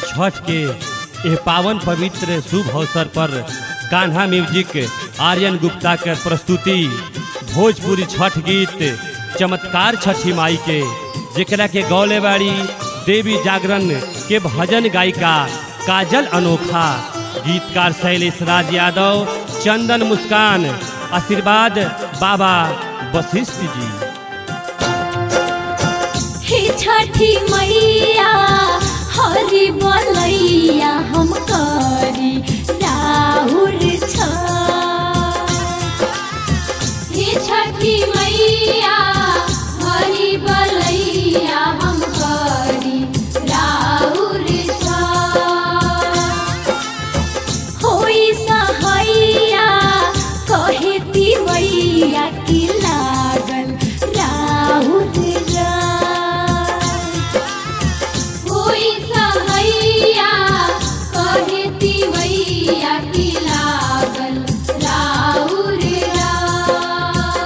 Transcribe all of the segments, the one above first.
छठ के यह पावन पवित्र शुभ अवसर पर कान्हा म्यूजिक आर्यन गुप्ता के प्रस्तुति भोजपुरी छठ गीत चमत्कार छठी माई के जेकरा के गौले बाड़ी देवी जागरण के भजन गायिका काजल अनोखा गीतकार शैलेश राज यादव चंदन मुस्कान आशीर्वाद बाबा वशिष्ठ जी हे छठी मैया हरि बोलैया हम करी राहुल छ हे छठी मैया हरि बोलैया हम करी राहुल छ होई सहैया कहे तिवैया की लागल राहुल राय। होई सहैया कहे तिवैया की लागल राहुल राय।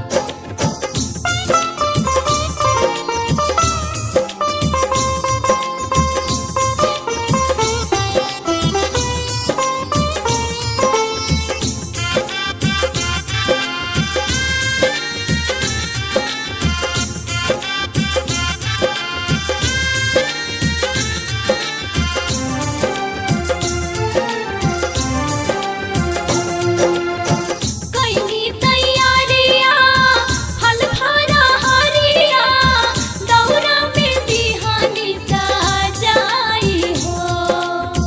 कैनी तैयारिया हल भरा हरिया दौरा में बिहानी सजाई हो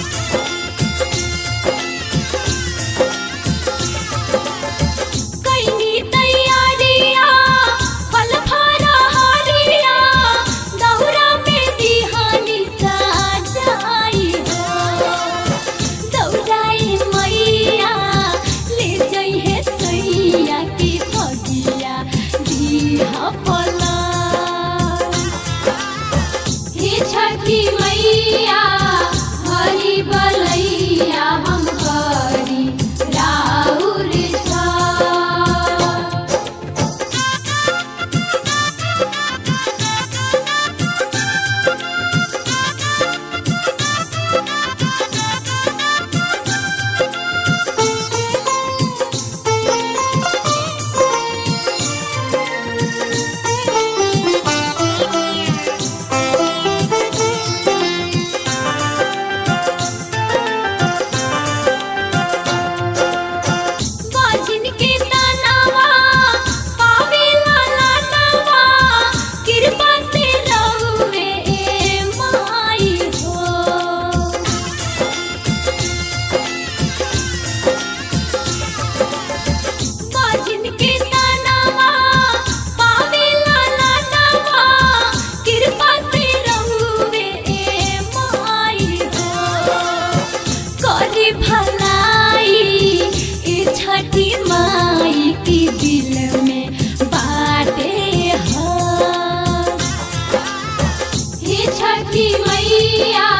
कैनी तैयारिया फल भरा हरिया दौरा में बिहानी सजाई हो दौड़ाई मैया ले जइहे सैया की फगिया दीहा पला हे छठी मैया हरि बलैया हम करी राहुल छ बाजिन के तनावा पावेला लानवा कृपा से रहुवे माई हो बाजिन के तनावा पावेला लानवा कृपा से रहुवे माई हो करी भलाई ए छठी माई की दिल में बाटे है हे छठी मैया